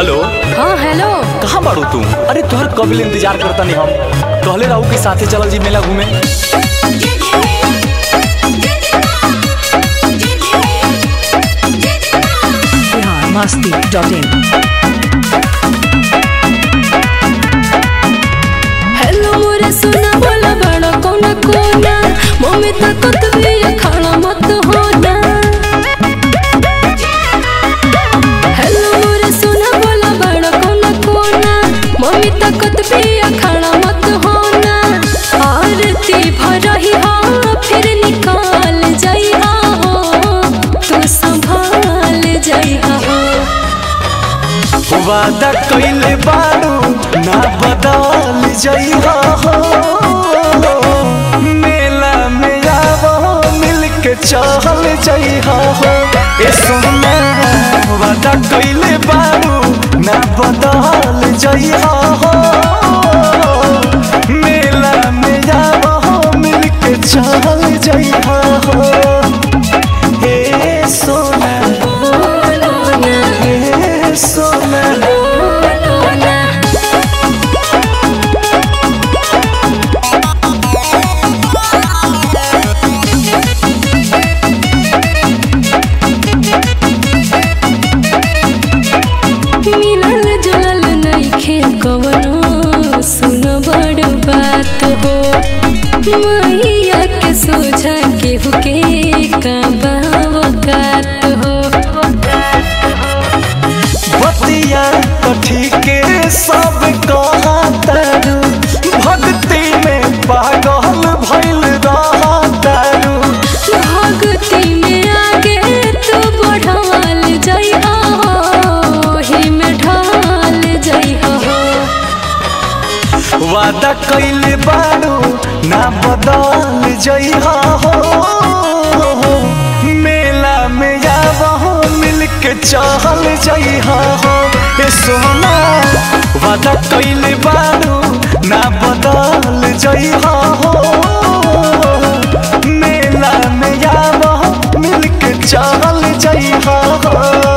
hello हाँ hello कहाँ बाड़ू तू अरे तोहर कब ले इंतजार करता नहीं हम कहले रहू के साथे चलल जी मेला घूमे Bihar Masti dot in hello मोरे सुना बोला बड़ा कोना कोना मम्मी तकत भी खाना मत होना हेलो मोरे सुना बोला बड़ा कोना कोना मम्मी तकत भी खाना मत होना आरती भरही हा फिर निकाल जाई हा हो तू संभाल जाई हा हो वादा कइले बाड़ू ना बदल जइहा हो मेला में आवो मिल के चल जइहा हो ए सोना वादा कइले बाड़ू ना बदल जइहा हो मेला में आवो मिल के चल जइहा हो ए सोना बोलो ना ए सोना बोलो ना मिलल जुलल नइखे कवनो सुन बड़ बात हो मैया के सोझा केहू के का बावकात हो बतिया कथी के सब कहा तारू भक्ति में पागल भइल रहा तारू भक्ति में आगे तू बढ़ाल जइहा हो ही में ढाल जइहा हो वादा कइले बारू ना बदल जइहा हो मेला में आवहो मिल के चल जइहा हो ए सोना वादा कइले बारू ना बदल जइहा हो मेला में आवहो मिल के चल जइहा हो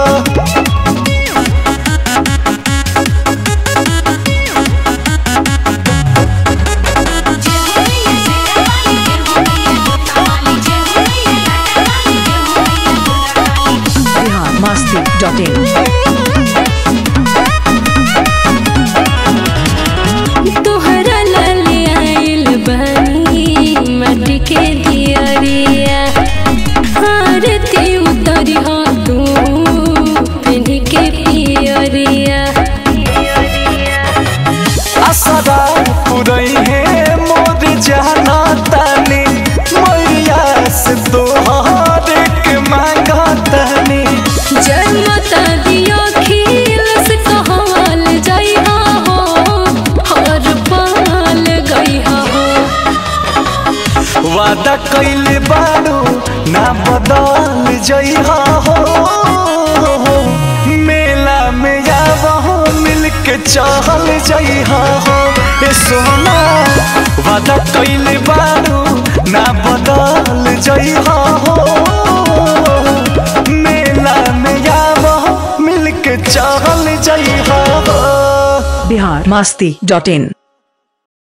बिहार मस्ती डॉट इन तोहरा लाले आइल बानी माटी के दियरिया आरती उतरी हो तू पिन्ही के पियरिया असरा पुरई है मोर जाना तानी मैया से तोहर के मांगा तानी जन्मता दियो खील से कहवाल जइहा हो हर पाल गइहा हो वादा कइले बारू ना बदल जइहा हो मेला में आवहो मिल के चल जइहा हो ए सोना वादा कइले बारू ना बदल जइहा हो मेला में आवहो मिल के चल जइहा हो बिहार मस्ती डॉट इन